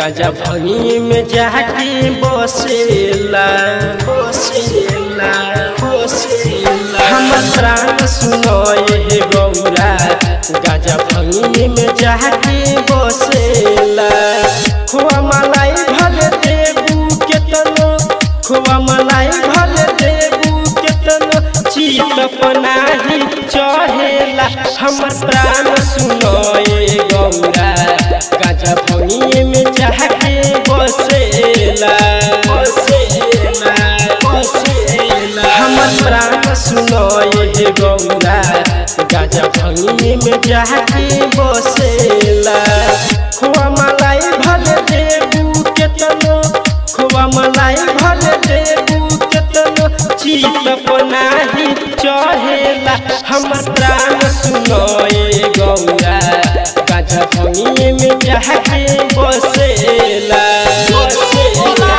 गाजा भनी में जाके बसेला बसेला बसेला हमर प्राण सुनो ये गौरा गाजा भनी में जाके बसेला खोआ मलाई भले देबू केतनो खोआ मलाई भले देबू केतनो चीत पनाही चढ़ेला हमर प्राण सुनो ये गौरा गाजा भनी में जाके बसेला बसेला बसेला हमर प्राण सुनो ये गौरा गाजा भनी में जाके बसेला खोआ मलाई भले देबू केतनो खोआ मलाई भले देबू केतनो चीत पनाही चढ़ेला हमर प्राण सुनो ये गौरा गाजा भनी में जाके बसेला बसेला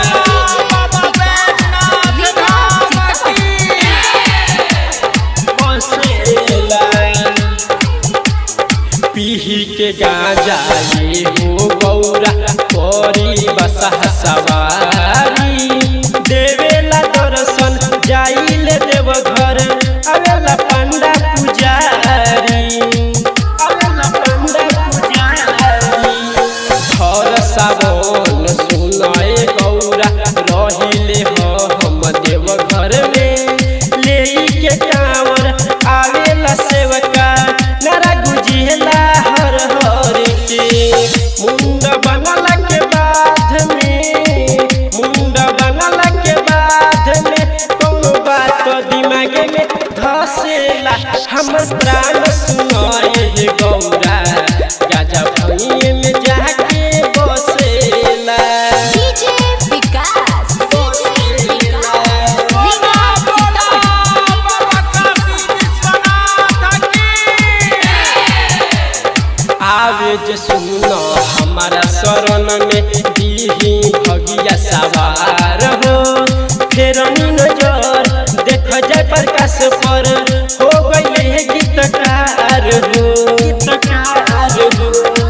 पीही के गाजा ये हो गौरा करी बसह सवारी देवेला दर्शन जाइले देव घर अवेला पंडा पुजारी अवेला पंडा पुजारी घर सावन सुनाए गौरा रहिले हो हम देव घर में ले के कांवर आवेला सेवका नरा गुजिला हर हर के मुंड बनल के बाद में मुंड बनल के बाद में कोनो बात दिमाग में धसेला हमर प्राण सुनाए हे गौरा गाजा भनी में जाके बसेला डीजे विकास डीजे विकास आवे जे सुनो हमारा शरण में दीही भगिया सवार हो फेर नजर देख जाय प्रकाश पर हो गई गीतकार हो गीतकार हो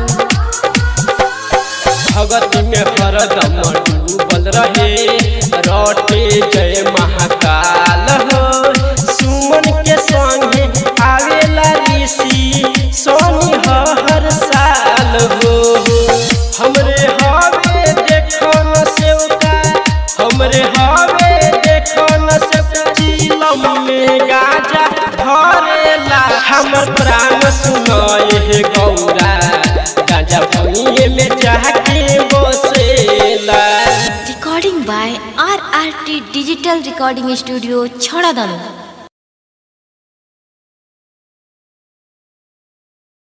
भगत में हरदम डूबल रहे रटे जय महाकाल हो सुमन के संगे आवेला ऋषि सोनी ह हर साल हो हमरे हवे देखो न सेवका हमरे हवे देखो न सेवका चिलम में गाजा धरेला हमर प्राण सुनाए हे गौरा गाजा भनी में जाके बसेला recording by R R T digital recording studio छड़ा दानो